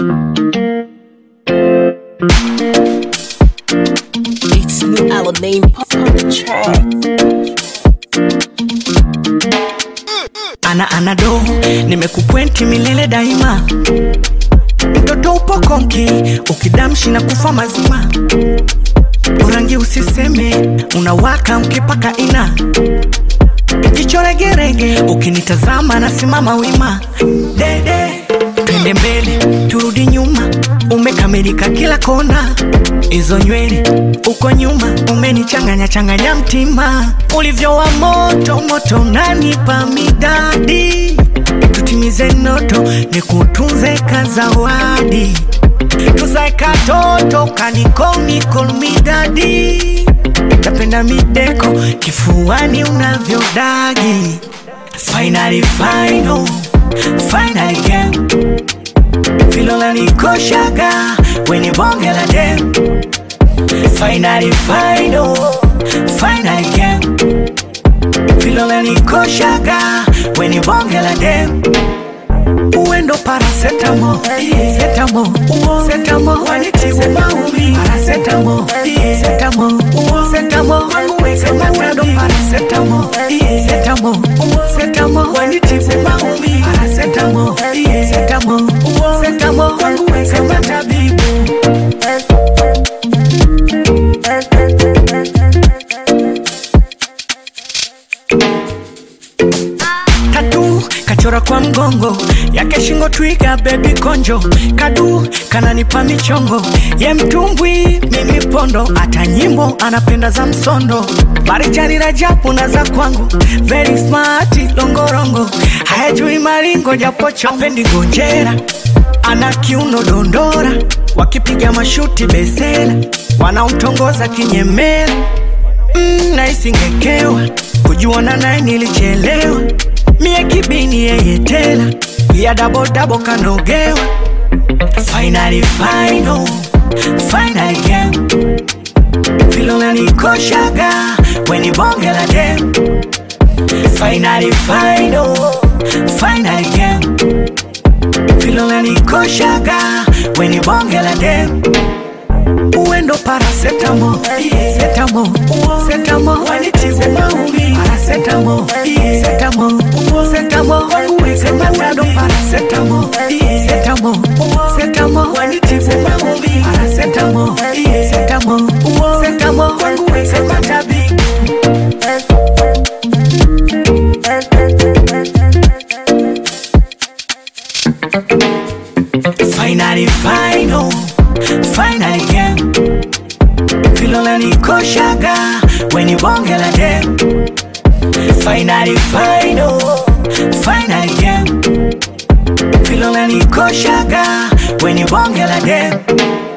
It's new Alamein pop on the track. ana anado nimekupwenti milele daima mtoto upo konki ukidamshi na kufa mazima urangi usiseme unawaka ukipaka ina jicho regerege ukinitazama nasimama wima dede twende mbele turudi nyuma umekamilika kila kona hizo nywele uko nyuma umenichanganya changanya mtima ulivyo wa moto moto unanipa midadi tutimize noto ni kutunze kazawadi tuzae katoto kanikomikonomidadi napenda mideko kifuani unavyodagi finally final finally game filola nikoshaga weni bonge la dem finally final finally game filola nikoshaga weni bonge la dem uendo parasetamo setamo setamo wanitibu maumi parasetamo setamo setamo wangu weke matando parasetamo setamo setamo wanitibu maumi parasetamo setamo setamo wangu weke matabibu tatu kachora kwa mgongo yake shingo twiga bebi konjo kadu kananipa michongo ye mtumbwi mimi pondo hata nyimbo anapenda za msondo barijani rajabu na za kwangu very smart longorongo hayajui maringo japocho apendi gonjera ana kiuno dondora wakipiga mashuti besela wanaomtongoza kinyemela mm, naisingekewa kujuana naye nilichelewa mie kibini yeye tela ya dabodabo kanogewa finally final finally game filona nikoshaga weni bonge la dem finally final finally game filona nikoshaga weni bonge la dem uendo parasetamo setamo setamo wanitibu maumi parasetamo setamo setamo wangu weke matando parasetamo setamo setamo wanitibu maumi parasetamo setamo setamo wangu weke matabibu finally final finally game filola nikoshaga weni bonge la dem finally final finally game filola nikoshaga weni bonge la dem